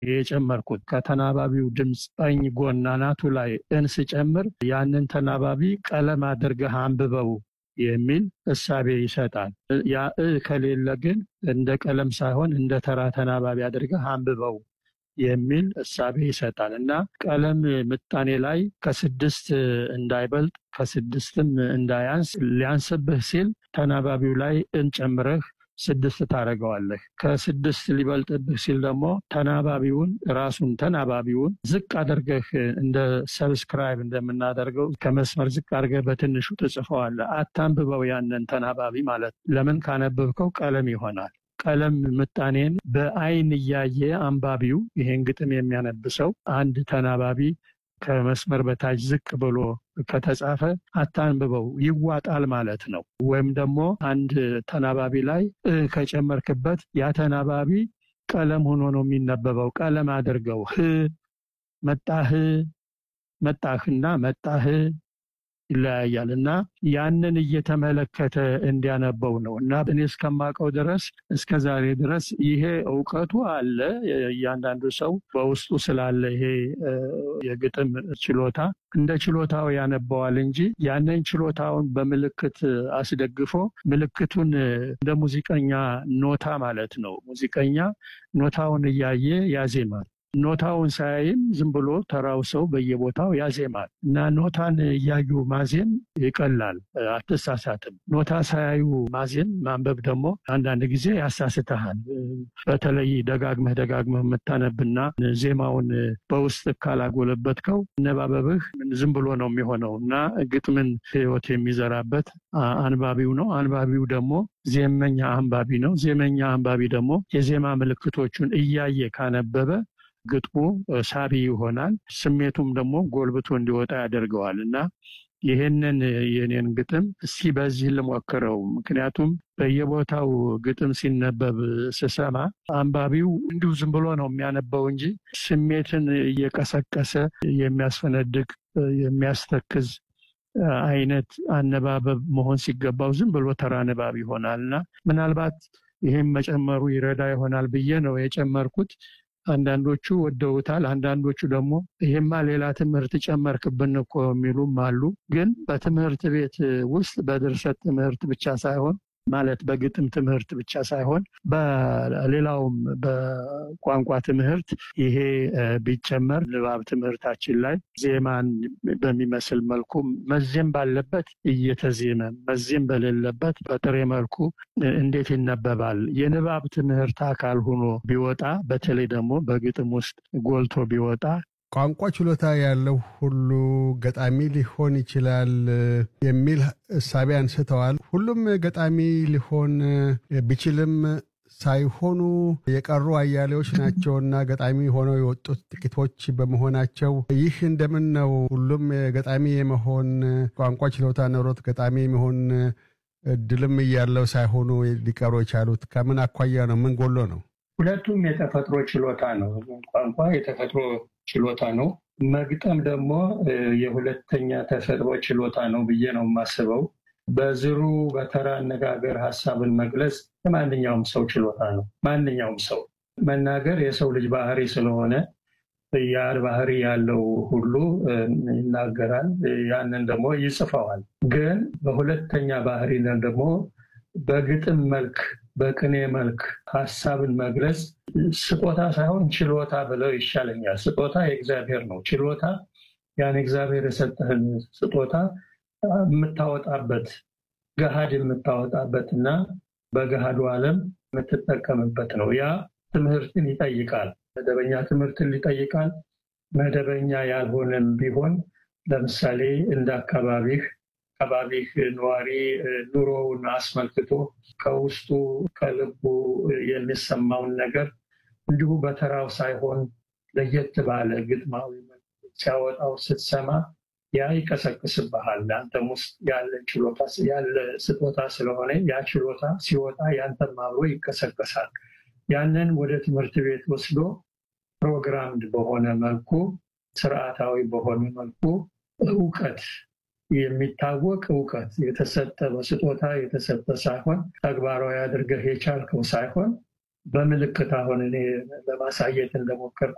የጨመርኩት ከተናባቢው ድምፅ ቀኝ ጎን አናቱ ላይ እን ስጨምር ያንን ተናባቢ ቀለም አድርገህ አንብበው የሚል እሳቤ ይሰጣል። ያ እ ከሌለ ግን እንደ ቀለም ሳይሆን እንደ ተራ ተናባቢ አድርገህ አንብበው የሚል እሳቤ ይሰጣል እና ቀለም ምጣኔ ላይ ከስድስት እንዳይበልጥ ከስድስትም እንዳያንስ ሊያንስብህ ሲል ተናባቢው ላይ እንጨምረህ ስድስት ታደርገዋለህ። ከስድስት ሊበልጥብህ ሲል ደግሞ ተናባቢውን ራሱን ተናባቢውን ዝቅ አድርገህ እንደ ሰብስክራይብ እንደምናደርገው ከመስመር ዝቅ አድርገህ በትንሹ ትጽፈዋለህ። አታንብበው ያንን ተናባቢ ማለት ለምን ካነበብከው ቀለም ይሆናል። ቀለም ምጣኔን በአይን እያየ አንባቢው ይሄን ግጥም የሚያነብሰው አንድ ተናባቢ ከመስመር በታች ዝቅ ብሎ ከተጻፈ አታንብበው ይዋጣል ማለት ነው። ወይም ደግሞ አንድ ተናባቢ ላይ እ ከጨመርክበት ያ ተናባቢ ቀለም ሆኖ ነው የሚነበበው። ቀለም አድርገው ህ መጣህ መጣህና መጣህ ይለያያል እና ያንን እየተመለከተ እንዲያነበው ነው እና እኔ እስከማውቀው ድረስ እስከ ዛሬ ድረስ ይሄ እውቀቱ አለ። እያንዳንዱ ሰው በውስጡ ስላለ ይሄ የግጥም ችሎታ እንደ ችሎታው ያነበዋል እንጂ ያንን ችሎታውን በምልክት አስደግፎ ምልክቱን እንደ ሙዚቀኛ ኖታ ማለት ነው። ሙዚቀኛ ኖታውን እያየ ያዜማል። ኖታውን ሳያይም ዝም ብሎ ተራው ሰው በየቦታው ያዜማል እና ኖታን እያዩ ማዜም ይቀላል፣ አትሳሳትም። ኖታ ሳያዩ ማዜም ማንበብ ደግሞ አንዳንድ ጊዜ ያሳስተሃል። በተለይ ደጋግመህ ደጋግመህ የምታነብና ዜማውን በውስጥ ካላጎለበትከው አነባበብህ ዝም ብሎ ነው የሚሆነው እና ግጥምን ሕይወት የሚዘራበት አንባቢው ነው። አንባቢው ደግሞ ዜመኛ አንባቢ ነው። ዜመኛ አንባቢ ደግሞ የዜማ ምልክቶቹን እያየ ካነበበ ግጥሙ ሳቢ ይሆናል። ስሜቱም ደግሞ ጎልብቶ እንዲወጣ ያደርገዋል እና ይህንን የኔን ግጥም እስቲ በዚህ ልሞክረው። ምክንያቱም በየቦታው ግጥም ሲነበብ ስሰማ አንባቢው እንዲሁ ዝም ብሎ ነው የሚያነበው እንጂ ስሜትን እየቀሰቀሰ የሚያስፈነድቅ የሚያስተክዝ አይነት አነባበብ መሆን ሲገባው ዝም ብሎ ተራ ንባብ ይሆናል እና ምናልባት ይህም መጨመሩ ይረዳ ይሆናል ብዬ ነው የጨመርኩት። አንዳንዶቹ ወደውታል። አንዳንዶቹ ደግሞ ይሄማ ሌላ ትምህርት ጨመርክብን እኮ የሚሉም አሉ። ግን በትምህርት ቤት ውስጥ በድርሰት ትምህርት ብቻ ሳይሆን ማለት በግጥም ትምህርት ብቻ ሳይሆን በሌላውም በቋንቋ ትምህርት ይሄ ቢጨመር ንባብ ትምህርታችን ላይ ዜማን በሚመስል መልኩ መዜም ባለበት እየተዜመ መዜም በሌለበት በጥሬ መልኩ እንዴት ይነበባል? የንባብ ትምህርት አካል ሆኖ ቢወጣ በተለይ ደግሞ በግጥም ውስጥ ጎልቶ ቢወጣ ቋንቋ ችሎታ ያለው ሁሉ ገጣሚ ሊሆን ይችላል የሚል እሳቤ አንስተዋል። ሁሉም ገጣሚ ሊሆን ቢችልም ሳይሆኑ የቀሩ አያሌዎች ናቸውና ገጣሚ ሆነው የወጡት ጥቂቶች በመሆናቸው ይህ እንደምን ነው? ሁሉም ገጣሚ የመሆን ቋንቋ ችሎታ ኖሮት ገጣሚ የመሆን እድልም እያለው ሳይሆኑ ሊቀሩ የቻሉት ከምን አኳያ ነው? ምን ጎሎ ነው? ሁለቱም የተፈጥሮ ችሎታ ነው። ቋንቋ የተፈጥሮ ችሎታ ነው። መግጠም ደግሞ የሁለተኛ ተፈጥሮ ችሎታ ነው ብዬ ነው የማስበው። በዝሩ በተራ አነጋገር ሀሳብን መግለጽ የማንኛውም ሰው ችሎታ ነው። ማንኛውም ሰው መናገር የሰው ልጅ ባህሪ ስለሆነ ያ ባህሪ ያለው ሁሉ ይናገራል። ያንን ደግሞ ይጽፈዋል። ግን በሁለተኛ ባህሪ ደግሞ በግጥም መልክ በቅኔ መልክ ሀሳብን መግለጽ ስጦታ ሳይሆን ችሎታ ብለው ይሻለኛል። ስጦታ የእግዚአብሔር ነው። ችሎታ ያን እግዚአብሔር የሰጠህን ስጦታ የምታወጣበት ገሃድ የምታወጣበት እና በገሃዱ ዓለም የምትጠቀምበት ነው። ያ ትምህርትን ይጠይቃል። መደበኛ ትምህርትን ይጠይቃል። መደበኛ ያልሆነም ቢሆን ለምሳሌ እንደ አካባቢህ አካባቢህ ነዋሪ ኑሮውን አስመልክቶ ከውስጡ ከልቡ የሚሰማውን ነገር እንዲሁ በተራው ሳይሆን ለየት ባለ ግጥማዊ ሲያወጣው ስትሰማ ያ ይቀሰቅስብሃል። አንተም ውስጥ ያለ ችሎታ ያለ ስጦታ ስለሆነ ያ ችሎታ ሲወጣ ያንተም አብሮ ይቀሰቀሳል። ያንን ወደ ትምህርት ቤት ወስዶ ፕሮግራምድ በሆነ መልኩ ስርዓታዊ በሆነ መልኩ እውቀት የሚታወቅ እውቀት የተሰጠ በስጦታ የተሰጠ ሳይሆን ተግባራዊ አድርገህ የቻልከው ሳይሆን በምልክት አሁን እኔ ለማሳየት እንደሞከርኩ